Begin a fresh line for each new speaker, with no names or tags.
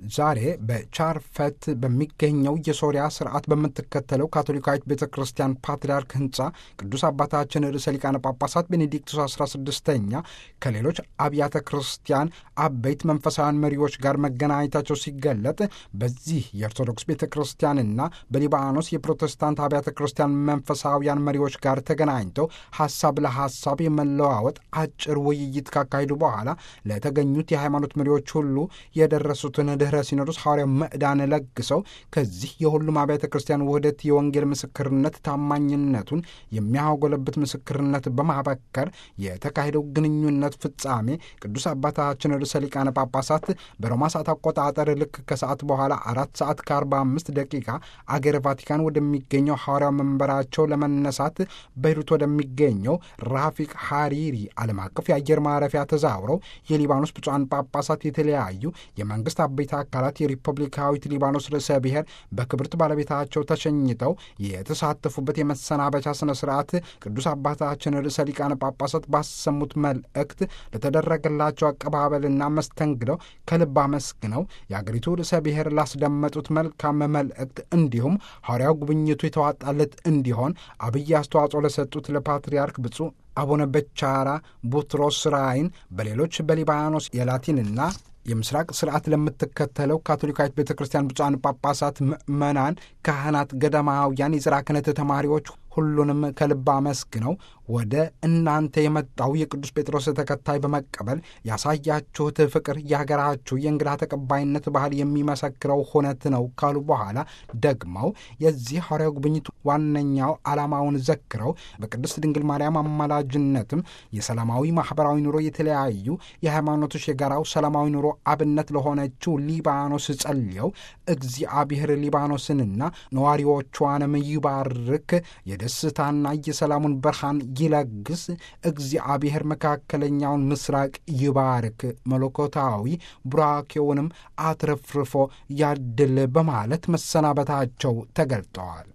ዛሬ በቻርፈት በሚገኘው የሶሪያ ስርዓት በምትከተለው ካቶሊካዊት ቤተ ክርስቲያን ፓትርያርክ ህንፃ ቅዱስ አባታችን ርዕሰ ሊቃነ ጳጳሳት ቤኔዲክቱስ 16ኛ ከሌሎች አብያተ ክርስቲያን አበይት መንፈሳውያን መሪዎች ጋር መገናኘታቸው ሲገለጥ በዚህ የኦርቶዶክስ ቤተ ክርስቲያንና በሊባኖስ የፕሮቴስታንት አብያተ ክርስቲያን መንፈሳውያን መሪዎች ጋር ተገናኝተው ሀሳብ ለሀሳብ የመለዋወጥ አጭር ውይይት ካካሄዱ በኋላ ለተገኙት የሃይማኖት መሪዎች ሁሉ የደረሱትን ድኅረ ሲኖዶስ ሐዋርያው ምዕዳን ለግሰው ከዚህ የሁሉም አብያተ ክርስቲያን ውህደት የወንጌል ምስክርነት ታማኝነቱን የሚያጎለብት ምስክርነት በማበከር የተካሄደው ግንኙነት ፍጻሜ ቅዱስ አባታችን ርዕሰ ሊቃነ ጳጳሳት በሮማ ሰዓት አቆጣጠር ልክ ከሰዓት በኋላ አራት ሰዓት ከአርባ አምስት ደቂቃ አገር ቫቲካን ወደሚገኘው ሐዋርያው መንበራቸው ለመነሳት በይሩት ወደሚገኘው ራፊቅ ሐሪሪ ዓለም አቀፍ የአየር ማረፊያ ተዛውረው የሊባኖስ ብፁዓን ጳጳሳት የተለያዩ የመንግስት አበይት አካላት የሪፐብሊካዊት ሊባኖስ ርዕሰ ብሔር በክብርት ባለቤታቸው ተሸኝተው የተሳተፉበት የመሰናበቻ ስነ ስርዓት ቅዱስ አባታችን ርዕሰ ሊቃነ ጳጳሳት ባሰሙት መልእክት ለተደረገላቸው አቀባበልና መስተንግደው ከልብ አመስግነው የአገሪቱ ርዕሰ ብሔር ላስደመጡት መልካም መልእክት እንዲሁም ሐዋርያው ጉብኝቱ የተዋጣለት እንዲሆን አብይ አስተዋጽኦ ለሰጡት ለፓትርያርክ ብፁዕ አቡነ በቻራ ቡትሮስ ራይን በሌሎች በሊባኖስ የላቲንና የምስራቅ ስርዓት ለምትከተለው ካቶሊካዊት ቤተ ክርስቲያን ብፁዓን ጳጳሳት፣ ምዕመናን፣ ካህናት፣ ገዳማውያን፣ የዝራ ክህነት ተማሪዎች ሁሉንም ከልብ አመስግነው ወደ እናንተ የመጣው የቅዱስ ጴጥሮስ ተከታይ በመቀበል ያሳያችሁት ፍቅር የሀገራችሁ የእንግዳ ተቀባይነት ባህል የሚመሰክረው ሁነት ነው ካሉ በኋላ ደግመው የዚህ ሐዋርያው ጉብኝት ዋነኛው ዓላማውን ዘክረው በቅድስት ድንግል ማርያም አማላጅነትም የሰላማዊ ማኅበራዊ ኑሮ የተለያዩ የሃይማኖቶች የጋራው ሰላማዊ ኑሮ አብነት ለሆነችው ሊባኖስ ጸልየው እግዚአብሔር ሊባኖስንና ነዋሪዎቿንም ይባርክ የደስታና የሰላሙን ብርሃን ይለግስ፣ እግዚአብሔር መካከለኛውን ምስራቅ ይባርክ፣ መለኮታዊ ቡራኬውንም አትረፍርፎ ያድል በማለት መሰናበታቸው ተገልጠዋል።